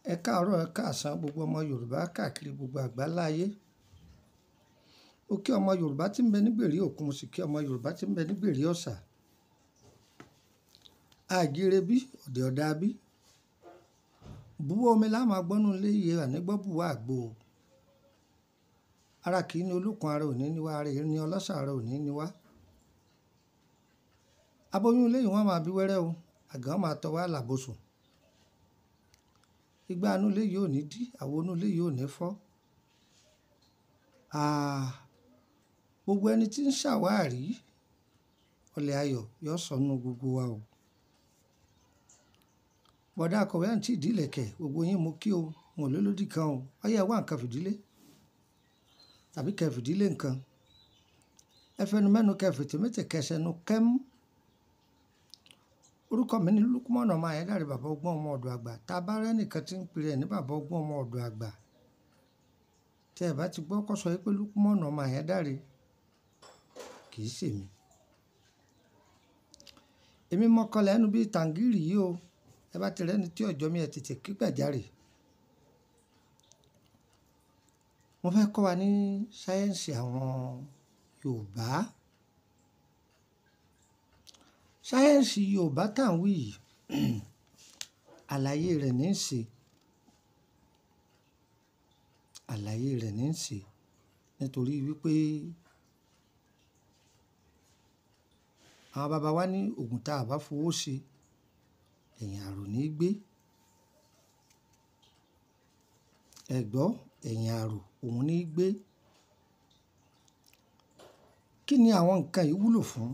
Ẹ káàárọ̀, ẹ káàsán gbogbo ọmọ Yorùbá káàkiri gbogbo àgbáláyé. Mo kí ọmọ Yorùbá tí ń bẹ ní gbèrí òkun, mo sì kí ọmọ Yorùbá tí ń bẹ ní gbèrí ọ̀sà. Àjíire bí, ọ̀dẹ̀ ọ̀dà bí. Búwọ́ omi la máa gbọ́nú ilé iye àní gbọ́ bùwá àgbo. Ara kì í ní olókun, ara ò ní ní wá, ara ní ọlọ́ṣà, ara ò ní ní wá. Aboyún ilé yìí wọ́n máa bí wẹ́rẹ́ o, àgàn máa tọ́ wá làbòsùn. Igbá inú ilé yìí ò ní dí, àwo inú ilé yìí ò ní fọ́. Àà, gbogbo ẹni tí ń ṣàwárí ọ̀lẹ ayọ̀ yóò sọnù gbogbo wa o. Bọ̀dá akọ̀wé àǹtí ìdí ìlẹ̀kẹ̀, gbogbo yín mo kí o, n ò lólódì kan o. Ọ̀yá ẹ wá nǹkan fìdílé tàbí kẹ fìdílé nǹkan. Ẹ fẹnu mẹ́nu kẹ fètè méte kẹsẹ̀nu kẹ́m. Orúkọ mi ni Lukman ọmọ Ayédáre bàbá ọgbọ́n ọmọ ọ̀dọ̀ àgbà. Tá bá rẹ́ nìkan tí ń pe rẹ̀ ní bàbá ọgbọ́n ọmọ ọ̀dọ̀ àgbà. Tí ẹ bá ti gbọ́ kó sọ wípé Lukman ọmọ Ayédáre, kì í ṣe mi. Èmi mọ̀kàn lẹ́nu bí tàǹgìrì yìí o. Ẹ bá ti rẹ́ni tí ọjọ́ mi ẹ tètè kí gbàjarè. Mo fẹ́ kọ́ wa ní sáyẹ́ǹsì àwọn Yorùbá. Sáyẹ́ǹsì Yorùbá tá ń wí yìí, àlàyé rẹ̀ ní ń ṣe. Àlàyé rẹ̀ ní ń ṣe. Nítorí wípé àwọn bàbá wa ní ògùn tá a bá fowó ṣe, ẹ̀yìn ààrò ní gbé. Ẹ gbọ́, ẹ̀yìn ààrò òun ní gbé. Kí ni àwọn nǹkan yìí wúlò fún?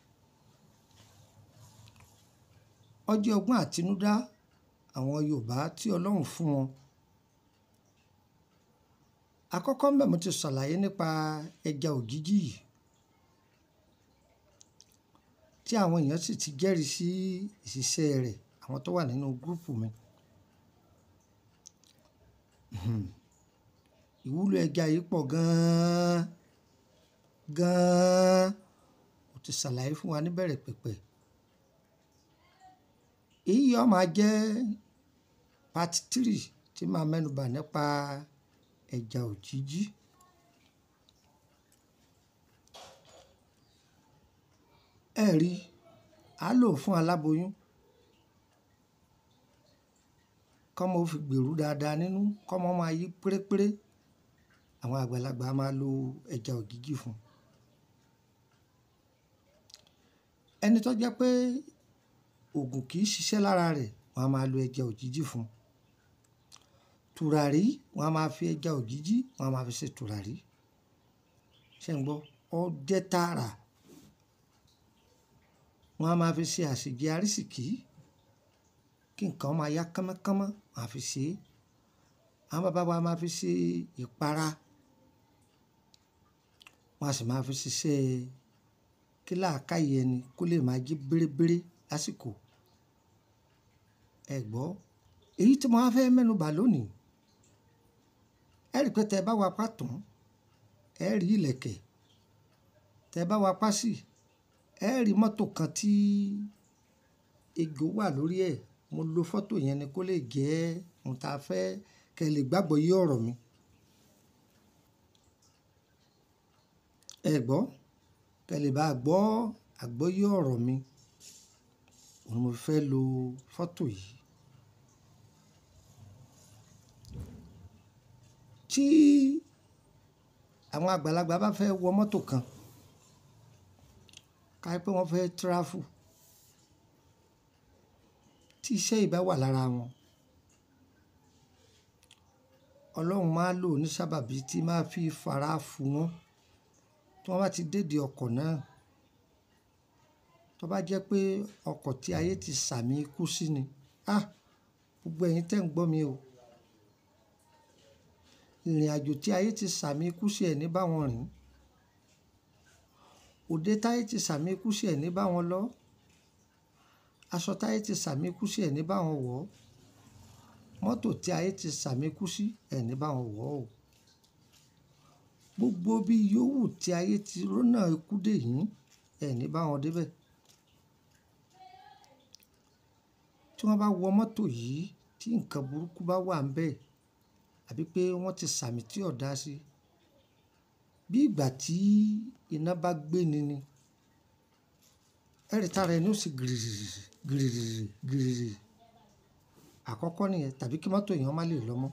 Ó jẹ́ ọgbọ́n àtinúdá àwọn Yorùbá tí Ọlọ́run fún wọn. Àkọ́kọ́ ńbẹ̀ mo ti ṣàlàyé nípa ẹja òjìjí yìí. Tí àwọn èèyàn sì ti jẹ́rìí sí ìṣiṣẹ́ rẹ̀, àwọn tó wà nínú gúrúùpù mi. Ìwúlò ẹja yìí pọ̀ gan-an, gan-an. Mo ti ṣàlàyé fún wa níbẹ̀rẹ̀ pẹ̀pẹ̀. Èyí yóò máa jẹ́ part three tí màá mẹ́nu bà nípa ẹja òjìjí. Ẹ rí, a lò fún aláboyún. Kọ́mọ ó fi gbèrú dáadáa nínú, kọ́mọ máa yí pérépéré. Àwọn àgbàlagbà máa lo ẹja òjìjí fún. Ẹni tó jẹ́ pé òògùn kì í ṣiṣẹ́ lára rẹ̀, wọ́n á máa lo ẹja òjìjí fún. Tùràrí, wọ́n á máa fi ẹja òjìjí, wọ́n á máa fi ṣe tùràrí. Ṣé ẹ gbọ́? Ó jẹ́ tààrà. Wọ́n á máa fi ṣe àsèjẹ àrísìkí. Kí nǹkan máa yá kámákámá, wọ́n á fi ṣe. Àwọn bàbá wa máa fi ṣe ìpara. Wọ́n á sì máa fi ṣiṣẹ́ kí làákàyè ẹni kó lè máa jí bérébéré lásìkò. Ẹ gbọ́, èyí tí mo máa fẹ́ mẹ́nu bà lónìí. Ẹ rí pé tí ẹ bá wa pàtán, ẹ rí ìlẹ̀kẹ̀. Tí ẹ bá wa pàsì, ẹ rí mọ́tò kan tí ejò wà lórí ẹ̀. Mo lo fọ́tò yẹn ni kó lè jẹ́ ohun tí a fẹ́ kí ẹ lè gbàgbọ́ yé ọ̀rọ̀ mi. Ẹ gbọ́, kí ẹ lè bá gbọ́ àgbọ́yé ọ̀rọ̀ mi. Òun ni mo fẹ́ lo fọ́tò yìí. Tí àwọn àgbàlagbà bá fẹ́ wọ mọ́tò kan, ká pé wọ́n fẹ́ travel, tí iṣẹ́ yìí bá wà lára wọn, Ọlọ́run máa lò ní sábàbí tí máa fi fara fu wọn. Tí wọ́n bá ti dé dé ọkọ̀ náà, tó bá jẹ́ pé ọkọ̀ tí ayé ti sàmì ikú sí ni, ah! Gbogbo ẹ̀yin tí ẹ̀ ń gbọ́ mi o. Ìrìnàjò tí ayé ti sàmì ikú sí ẹ ní bá wọn rìn. Òde táyé ti sàmì ikú sí ẹ ní bá wọn lọ. Aṣọ táyé ti sàmì ikú sí ẹ ní bá wọn wọ̀. Mọ́tò tí ayé ti sàmì ikú sí ẹ ní bá wọn wọ̀ o. Gbogbo bí yòówù tí ayé ti rónà ikú dè yín, ẹ ní bá wọn dé bẹ̀. Tí wọ́n bá wọ mọ́tò yìí, tí nǹkan burúkú bá wà ńbẹ̀ àbí pé wọ́n ti sàmì tí ò dá sí bí ìgbà tí iná bá gbé ni ni ẹ̀rì tára ẹni ó sì gìrìrì gìrìrì gìrìrì àkọ́kọ́ nìyẹn tàbí kí mọ́tò èèyàn má lè lọ mọ́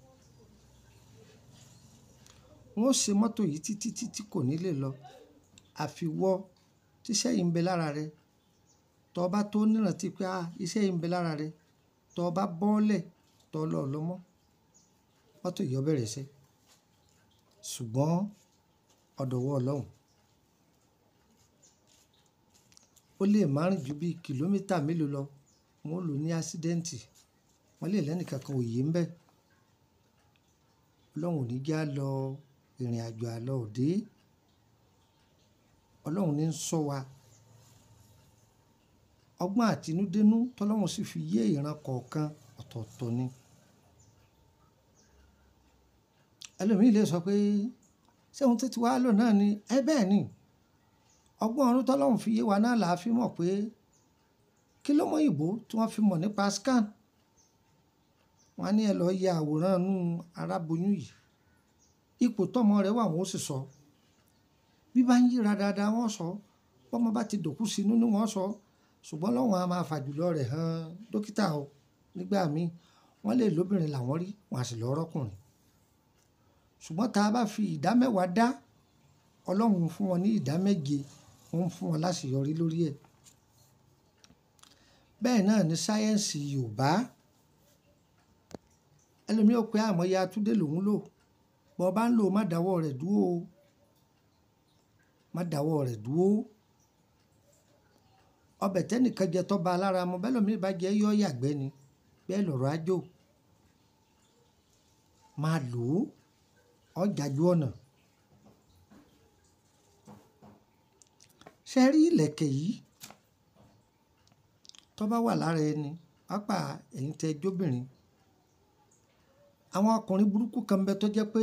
wọ́n ṣe mọ́tò yìí títí títí kò ní lè lọ àfiwọ́ tíṣẹ́ yìí ń bẹ lára rẹ tọ́ ọ bá tó nírántí pé ah iṣẹ́ yìí ń bẹ lára rẹ tọ́ ọ bá bọ́ọ̀lẹ̀ tọ́ ọ lọ lọ mọ́ mọ́tò yìí ó bẹ̀rẹ̀ ṣe ṣùgbọ́n ọ̀dọ̀wọ́ ọlọ́run ó lè má rìn ju bí kìlómítà mélòó lọ wọn ò lò ní ásídẹ́ǹtì wọ́n lè lẹ́nìkankan òye ń bẹ̀ ọlọ́run ò ní já lọ ìrìn àjò àlọ́ òde ọlọ́run ní ń sọ wa ọgbọ́n àtinúdénú tọ́lọ́run sì fi yé ìran kọ̀ọ̀kan ọ̀tọ̀ọ̀tọ̀ ni ẹlòmíì lè sọ pé ṣé ohun tó ti wá lò náà ni ẹ bẹ́ẹ̀ ni ọgbọ́n ọ̀run tọ́lọ́run fi yé wa náà là á fi mọ̀ pé kí ló mọ ìbò tí wọ́n fi mọ̀ nípa scan wọ́n á ní ẹ lọ́ọ́ yẹ àwòrán inú aráboyún yìí ipò tọ́mọ rẹ̀ wà wọ́n ó sì sọ bí bá ń yíra dáadáa wọ́n sọ bọ́mọ bá ti dòkú sínú ni wọ́n sọ ṣùgbọ́n lọ́wọ́n a máa fàjùlọ rẹ̀ hàn dókítà o nígbà míì wọ́n lè lóbìnrin làwọn rí wọn à sì lọ́ọ́ rọ́kùnrin ṣùgbọ́n tá a bá fi ìdá mẹ́wàá dá ọlọ́run fún wọn ní ìdá méje wọ́n fún wọn láṣeyọrí lórí ẹ̀ bẹ́ẹ̀ náà ní sáyẹ́ǹsì yorùbá ẹlòmíì ò pé àmọ́ya túndé lòún lò bọ́ bá ń lò má dáwọ́ rẹ̀ dúró o má dáwọ́ rẹ̀ dúró ọbẹ̀ tẹ́nìkan jẹ tọ́ba alára mọ bẹ́ẹ̀ lómi bá jẹ́ yọ́ yàgbẹ́ ni bẹ́ẹ̀ lọ̀rọ̀ ájò máa lò ó ọjàjú ọ̀nà ṣe rí ìlẹ̀kẹ̀ yìí tó bá wà lára ẹni pápá ẹ̀yin tẹ́ jóbìnrin àwọn ọkùnrin burúkú kan bẹ tó jẹ́ pé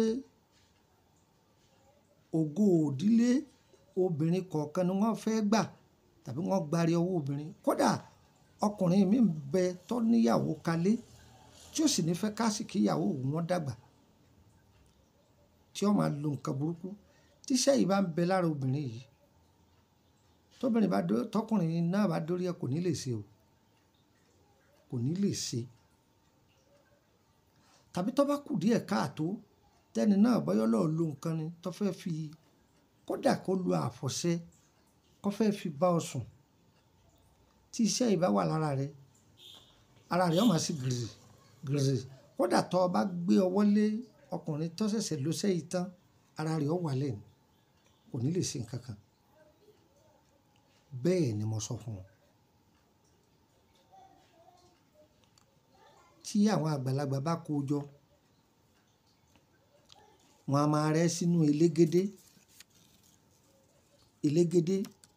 ògo òdílé obìnrin kọ̀ọ̀kan ni wọ́n fẹ́ gbà tàbí wọ́n gbari ọwọ́ obìnrin kódà ọkùnrin mi bẹ tó níyàwó kalẹ̀ tí ó sì ní fẹ́ káàsì kíyàwó wọn dàgbà tí ó máa lo nǹkan burúkú tíṣẹ́ yìí bá ń bẹ lára obìnrin yìí tóbìnrin bá dó tọkùnrin náà bá dórí ẹ kò ní lè ṣe o kò ní lè ṣe tàbí tó bá kù díẹ̀ káàtó tẹ́ni náà bọ́yọ́ lọ́ọ́ lo nǹkan ni tó fẹ́ fi kódà kó lo àfọ̀ṣẹ kó fẹ́ fi bá ọ sùn tí iṣẹ́ yìí bá wà lára rẹ ara rẹ ó máa sì gìrì gìrì kódà tó o bá gbé ọwọ́ lé ọkùnrin tó ṣẹ̀ṣẹ̀ ló sẹ́yìn tán ara rẹ̀ ó wà lẹ́nu kò ní lè ṣe nǹkan kan bẹ́ẹ̀ ni mo sọ fún wọn. tí àwọn àgbàlagbà bá kó jọ wọn a máa rẹ́ sínú elégédé elégédé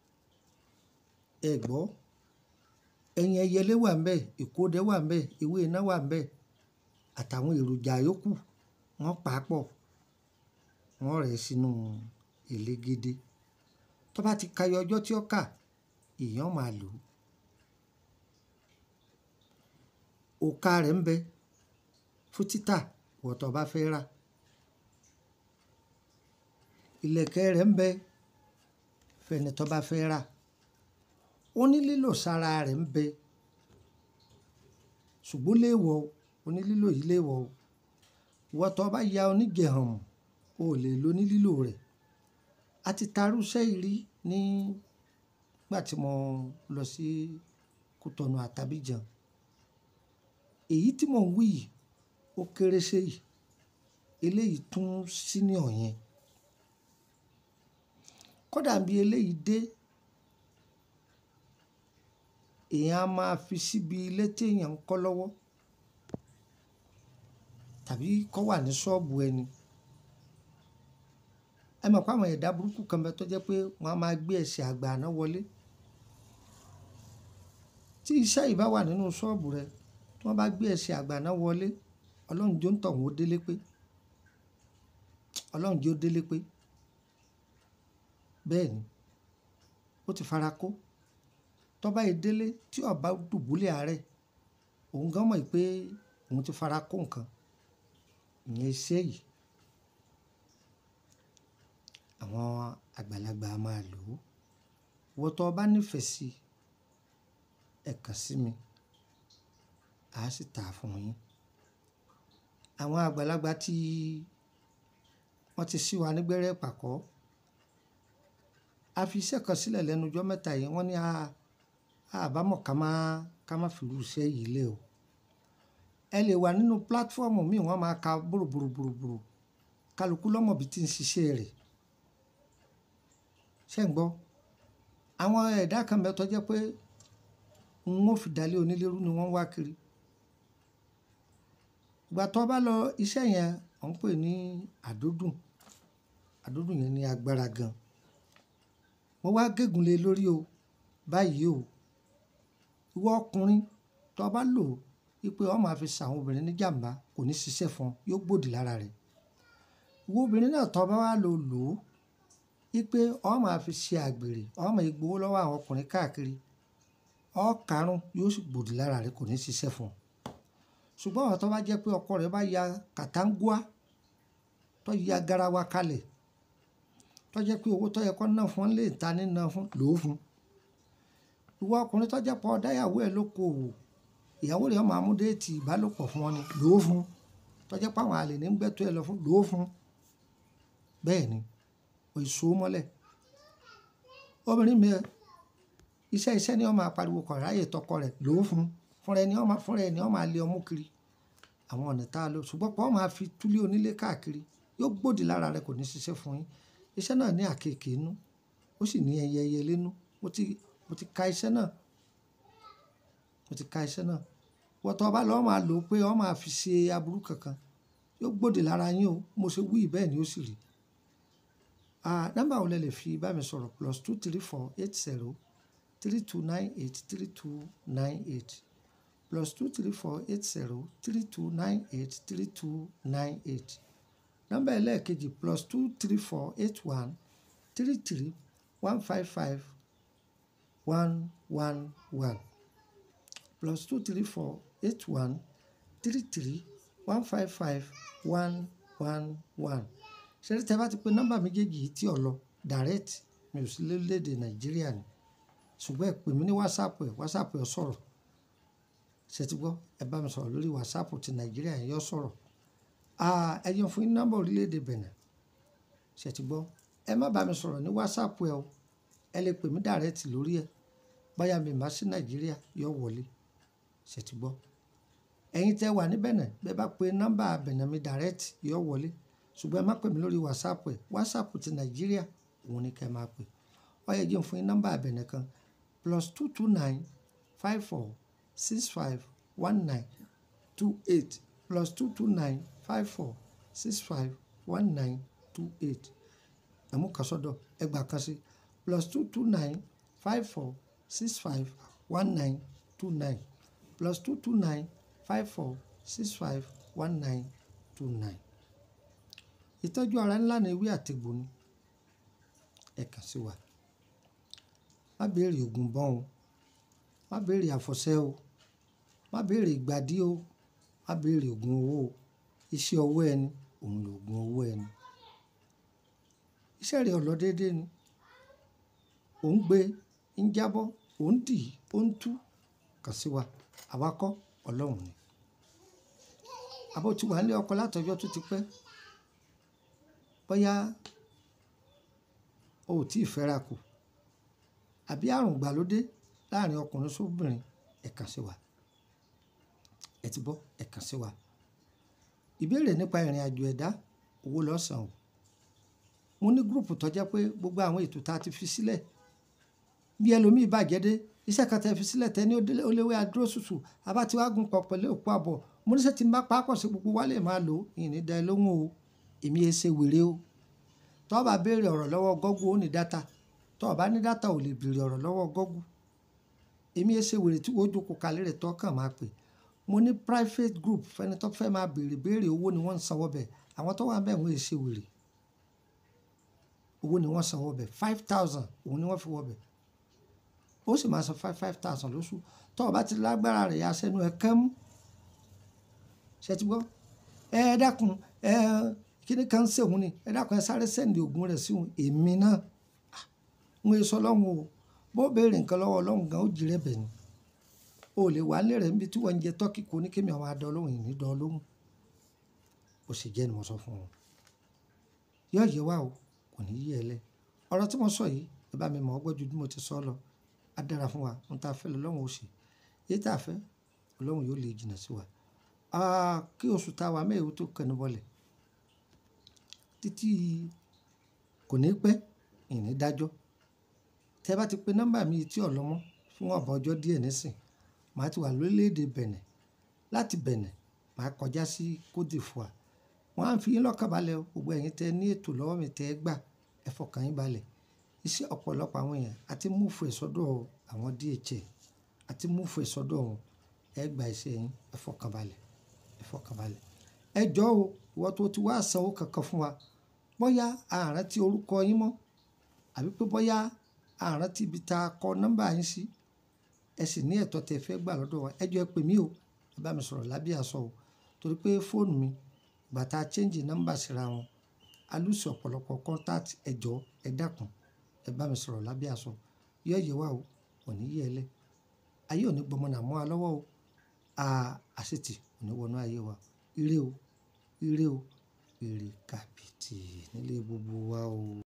ẹ gbọ́ ẹyin ẹyẹlé wà ń bẹ̀ ìkódẹ wà ń bẹ̀ ewé iná wà ń bẹ̀ àtàwọn èròjà yòókù wọ́n pa á pọ̀ wọ́n rẹ̀ sínú elégédé tó bá ti kayọ ọjọ́ tí ó kà èèyàn máa lò ó òka rẹ̀ ń bẹ fún títà wọ̀tọ̀ bá fẹ́ rà ìlẹ̀kẹ̀ rẹ̀ ń bẹ fẹ́ni tó bá fẹ́ rà ó ní lílò sára rẹ̀ ń bẹ ṣùgbọ́n léèwọ̀ ó ní lílò yìí léèwọ̀ o ìwọ tó bá ya onígẹ̀hàn o ò lè lo ní lílò rẹ̀ a ti tarúṣẹ́ ìrí nígbà tí mo lọ sí Kútọ̀nù àtàbíjan èyí tí mò ń wí yìí ó kéré sí yìí eléyìí tún senior yẹn kódà bí eléyìí dé èèyàn á máa fi síbi ilé tí èèyàn ń kọ́ lọ́wọ́ tàbí kọ́ wà ní ṣọ́ọ̀bù ẹni ẹ mọ̀ pé àwọn ẹ̀dá burúkú kan bẹ tó jẹ́ pé wọ́n á máa gbé ẹsẹ̀ àgbà àná wọlé tí iṣẹ́ yìí bá wà nínú ṣọ́ọ̀bù rẹ tí wọ́n bá gbé ẹsẹ̀ àgbà àná wọlé ọlọ́run jó ń tọ̀ wọ́n délé pé ọlọ́run jó délé pé bẹ́ẹ̀ ni ó ti fara kó tọ́ba yìí délé tí ọba dùbúlẹ̀ àárẹ̀ òun gan mọ̀ pé òun ti fara kó nǹkan ìyẹn iṣẹ́ yìí àwọn àgbàlagbà a máa lò ó wọ́n tó bá nífẹ̀ẹ́ sí ẹ kàn sí mi a sì tà á fún yín àwọn àgbàlagbà tí wọ́n ti sí wa nígbẹ́rẹ́ pàkọ́ a fi iṣẹ́ kan sílẹ̀ lẹ́nu ọjọ́ mẹ́ta yìí wọ́n ní a àbámọ̀ ká má ká má fìlú iṣẹ́ yìí lé o ẹ lè wà nínú pílátífọ́ọ̀mù míì wọ́n máa ka bòròbòròbòrò kálukú lọ́mọ bí tí ń ṣiṣẹ́ rẹ̀ ṣé ń gbọ́ àwọn ẹ̀dá kan bẹ tó jẹ́ pé n ó fi dalẹ̀ onílérú ni wọ́n wá kiri ìgbà tó bá lọ iṣẹ́ yẹn ọ̀ ń pè ní àdódùn àdódùn yẹn ní agbára gan wọ́n wá gégùn lé lórí o báyìí o ìwọ ọkùnrin tó bá lò wípé ọ máa fi ṣàwọn obìnrin ní jàǹbá kò ní ṣiṣẹ́ fún ọ yóò gbòdì lára rẹ̀ ìwọ obìnrin náà tó bá wá lò lò ó wípé ọ máa fi ṣe àgbèrè ọ máa gbowó lọ́wọ́ àwọn ọkùnrin káàkiri ọ karùn yóò sì gbòdì lára rẹ̀ kò ní ṣiṣẹ́ fún ọ ṣùgbọ́n àwọn tó bá jẹ́ pé ọkọ rẹ̀ bá ya kàtàǹgùá tó ya garawa kalẹ̀ tó jẹ́ pé owó tó yẹ kó ná fún lè ta ní ná fún lò ó fún ìwọ ọkùnrin tó jẹ́ pé ọ̀dáyàwó ẹ̀ ló kó o ìyàwó rẹ̀ máa mú déètì ìbálòpọ̀ fún ọ ni lò ó fún tó jẹ́ pé àwọn àlè ní gbẹ́tọ́ ẹ lọ fún lò ó fún bẹ́ẹ̀ ni èso mọ́lẹ̀ obìnrin mi iṣẹ́ iṣẹ́ ni wọ́n máa pariwo kọ̀ ráyè tọkọ rẹ̀ lò ó fún fúnra ẹni wọ́n máa fúnra ẹni wọ́n máa lé ọmú kiri àwọn ọ̀nà tá a lò ṣùgbọ́n pọ̀ máa fi túlé onílé káàkiri yóò gbòdì lára rẹ̀ kò ní ṣiṣẹ́ fún yín iṣẹ́ náà ní àkekèé inú ó sì ní ẹyẹ ẹyẹ lẹ́nu mo ti mo ti ka iṣẹ́ náà mo ti ka iṣẹ́ náà wọ́n tọ́ ọba lọ́wọ́ máa lò ó pé wọ́n máa fi ṣe aburú kankan yóò gbòdì lára yín o mo ṣe wí bẹ́ẹ̀ ni ó sì rí nọ́mbà wo lẹ lè fi bá mi sọ̀rọ̀ plus two three four eight zero three two nine eight three two nine eight plus two three four eight zero three two nine eight three two nine eight nọ́mbà ẹlẹ́ẹ̀kejì plus two three four eight one three three one five five one one one plus two three four eight one three three one five five one one one ṣẹ́rí tẹ́ bá ti pe nọ́mbà méjèèjì yìí tí ò lọ direct mi ò sí lórílẹ̀‐èdè nàìjíríà ni ṣùgbọ́n ẹ pè mí ní whatsapp ẹ whatsapp ẹ sọ̀rọ̀ ṣe ti gbọ́ ẹ bá mi sọ̀rọ̀ lórí whatsapp ti nàìjíríà yẹn yọ sọ̀rọ̀ ẹ yẹn fún yín nọ́mbà orílẹ̀‐èdè benin ṣe ti gbọ́ ẹ má bá mi sọ̀rọ̀ ní whatsapp ẹ o ẹ lè pè mí direct lórí ẹ báyà mi má sí nàìjíríà yọ wọlé ṣe ti gbọ́ ẹ̀yin tẹ́ wà ní benin bẹ́ẹ̀ bá pe nọ́mbà benin mi direct yọ wọlé ṣùgbọ́n ẹ má pè mí lórí whatsapp ẹ whatsapp ti nàìjíríà òun ni kẹ́ ẹ máa pè ọ yẹ jẹ́ fún yín nọ́mbà abẹ̀nẹ̀ kan plus two two nine five four six five one nine two eight plus two two nine five four six five one nine two eight ẹ̀mú kan sọ́dọ̀ ẹgbàá kan sí plus two two nine five four six five one nine two nine plus two two nine five four six five one nine two nine ìtọ́jú ara ńlá ni ewé àtegbò ni ẹ kàn sí wa má béèrè oògùn bọ́n o má béèrè àfọ̀ṣẹ́ o má béèrè ìgbàdí o má béèrè oògùn owó o iṣẹ́ ọwọ́ ẹni òun lòògùn owó ẹni iṣẹ́ rẹ̀ ọ̀lọ́ déédéé ni ò ń gbé ń jábọ́ ò ń dì ó ń tú kàn sí wa àwa kọ́ ọlọ́run ni àbó tí wà nílé ọkọ látọjọ́ tó ti pẹ́ bóyá o ò tí ì fẹ́ra kù àbí àrùn gbàlódé láàrin ọkùnrin sóbìnrin ẹ kàn sí wa ẹ ti bọ́ ẹ kàn sí wa ìbéèrè nípa ìrìn àjò ẹ̀dá owó lọ́sàn o mo ní gúrùpù tó jẹ́ pé gbogbo àwọn ètò tá a ti fi sílẹ̀ bí ẹlòmíì bàjẹ́ dé iṣẹ́ kan tẹ́ fi sílẹ̀ tẹ́ ní ó léwé adúró ṣùṣù abá tí wàá gun pọ̀ pẹ̀lú òkú àbọ̀ mo níṣẹ́ tí n bá pàápọ̀ sí gbogbo wa lè máa lò ìní dá ẹ lóhùn o èmi ẹ ṣe wèrè o tọ́ bá béèrè ọ̀rọ̀ lọ́wọ́ gọ́gù ó ní dátà tọ́ bá ní dátà ò lè béèrè ọ̀rọ̀ lọ́wọ́ gọ́gù èmi ẹ ṣe wèrè tí wọ́n jókòó kalẹ̀ rẹ̀ tọ́ kàn máa pè mo ní private group fẹ́ni tó fẹ́ máa béèrè béèrè owó ni wọ́n ń sanwó bẹ̀ àwọn tó wà bẹ́ẹ̀ wọ́n ẹ ṣe wèrè owó ni wọ́n sanwó bẹ̀ five thousand òun ni wọ́n fi wọ́ bẹ̀ ó sì máa san five five thousand lóṣù tọ́ ọ bá ti lágbára rẹ̀ yá sẹ́nu ẹ̀ kẹ́mú ṣe ti gbọ́ ẹ dákun ẹ kíní kan ń ṣèwọ́n ni ẹ dákun ẹ sáré sẹ́ndì oògùn rẹ̀ sí òun èmi náà ń wọ́n sọ lọ́hùn o bó béèrè nǹkan lọ́wọ́ ọlọ́run gan ó jìrẹ́ bẹ̀ ni o lè wà nílẹ̀ rẹ̀ níbi tí wọ́n ń jẹ tọ́kì kò ní kémi àwọn adọ́ lóhùn ìní dán lóhùn bó ṣe jẹ́ ni mo sọ fún wọn yóò yẹ wá o kò ní yí ẹ lẹ ọ̀rọ̀ tí mo sọ yìí ẹ bá mi mọ̀ ọ́ gbọ́ ju bí mo ti sọ lọ á dára fún wa ohun tá a fẹ́ lọ́wọ́ ó ṣe èyí tá a fẹ́ ọlọ́run yóò lè jìnnà sí wa kí oṣù tá a wà mẹ́ẹ̀ẹ́wò tó kẹnu bọ́lẹ̀ títí kò ní pẹ́ ìní dájọ́ tẹ́ bá ti pe nọ́mbà mi tí ò lọ́mọ́ fún ọ̀bọ̀ ọjọ́ díẹ̀ nísìn màá ti wà lórílẹ̀‐èdè Bẹ̀nẹ̀ láti Bẹ̀nẹ̀ màá kọjá sí Côte d'Ivoire wọ́n á fi yín lọ́kàn balẹ̀ o gbogbo ẹ̀yin tẹ́ ní ètò lọ́wọ́ mi tẹ́ gbà ẹ fọkàn yín balẹ̀ iṣẹ́ ọ̀pọ̀lọpọ̀ àwọn èèyàn àti múfù ẹ̀ sọ́dọ̀ àwọn DHL àti múfù ẹ̀ sọ́dọ̀ wọn ẹ gba iṣẹ́ yín ẹ fọkàn balẹ̀ ẹ fọkàn balẹ̀ ẹ jọ̀ọ́ o ìwọ tó ti wá sanwó kankan fún wa bóyá àárín tí orúkọ yín mọ́ àbí pé bóyá àárín tí ibi tá a kọ nọ́mbà yín sí ẹ sì ní ẹ̀tọ́ tẹ́ fẹ́ gbà lọ́dọ̀ wa ẹ jọ̀ọ́ ẹ pè mí o ẹ bá mi sọ̀rọ̀ lábẹ́ àṣọ o torí pé fóònù mi gbàtà change nọ́mbà síra wọn alùsì ọ̀pọ̀lọpọ̀ contact ẹ jọ̀ọ́ ẹ dákun ẹ bá mi sọ̀rọ̀ lábẹ́ àṣọ yọ yẹ wá o òní yẹ ẹ lẹ ayé òní gbọmọ nà mọ́ a lọ́wọ́ o àṣetì òní wọnú ayé wa ire o ire o ire kàbìtì nílé gbogbo wa o.